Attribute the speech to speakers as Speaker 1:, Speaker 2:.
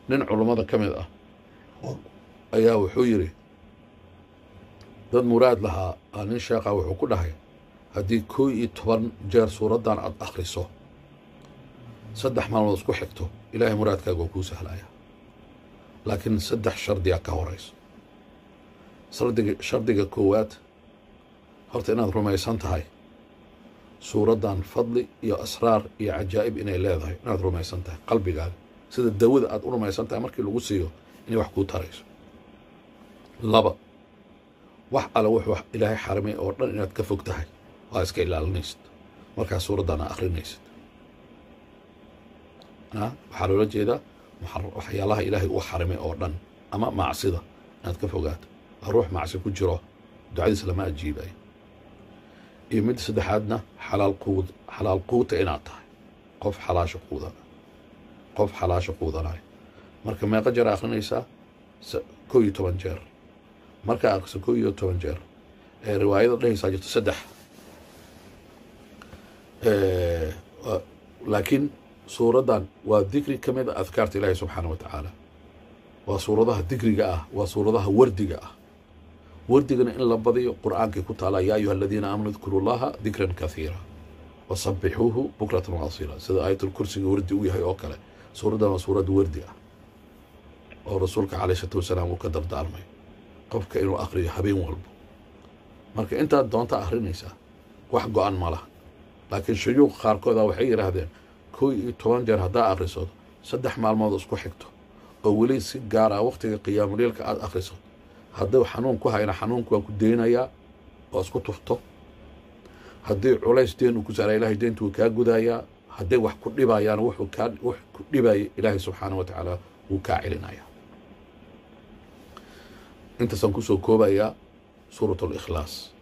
Speaker 1: nin culummada ka mid ah ayaa wuxuu yidhi dad muraad lahaa aa nin sheekha wuxuu ku dhahay haddii koo iyo toban jeer suuraddan aad akhriso saddex maalmood isku xigto ilaahay muraadkaaga waa kuu sahlaya laakiin saddex shardiyaa ka horayso shardiga shardiga koowaad horta inaad rumaysan tahay suuraddan fadli iyo asraar iyo cajaa'ib inay leedahay inaad rumaysan tahay qalbigaaga sida dawada aad u rumaysan tahay markii lagu siiyo inay wax kuu tarayso laba wax alle wuxuu ilaahay xarimay oo dhan inaad ka fog tahay waa iska ilaalinaysid markaa suuraddan aa akhrinaysid waxaa loola jeedaa waxyaalaha ilaahay uu xarimay oo dhan ama macsida inaad ka fogaato waa ruux macsi ku jiro ducadiis lama ajiibayo iyo midda saddexaadna xalaal quud xalaal quuta inaad tahay qof xalaasha quudana qof xalaasha quudanaya marka meeqa jeer akhrinaysaa koo iyo toban jeer markaa akhriso koo iyo toban jeer ee riwaayada dhehaysaa jirto saddex laakiin suuraddan waa dikri ka mid a adkaarta ilaahi subxaana wa tacaala waa suuradaha dikriga ah waa suuradaha wardiga ah wardigana in la badiyo qur'aankay ku taala yaa ayuha aladiina aamanuu dkuru llaha dikran kathiira wasabbixuuhu bukratan waasila sida aayatulkursiga wardi u yahay oo kale suuraddan waa suurad wardi ah oo rasuulka caleyh isalaatu wasalaam uu ka dardaarmay qofka inuu akhriyo habeen walbo marka intaad doonta akhrinaysaa wax go-an ma laha laakiin shuyuuq qaarkooda waxay yidhaahdeen koo iyo toban jeer haddaa akhriso saddex maalmood isku xigto oo weli si gaar ah wakhtiga qiyaamuliilka aada akhriso hadduu xanuun ku hayna xanuunku waa ku deynayaa oo isku tufto haddii culays deen uu ku saara ilahay deyntu wuu kaa gudayaa hadday wax ku dhibayaan wuxuu kaa wax ku dhibaya ilaahay subxaana wa tacaala wuu kaa celinayaa intaasaan kusoo koobayaa suurat alikhlaas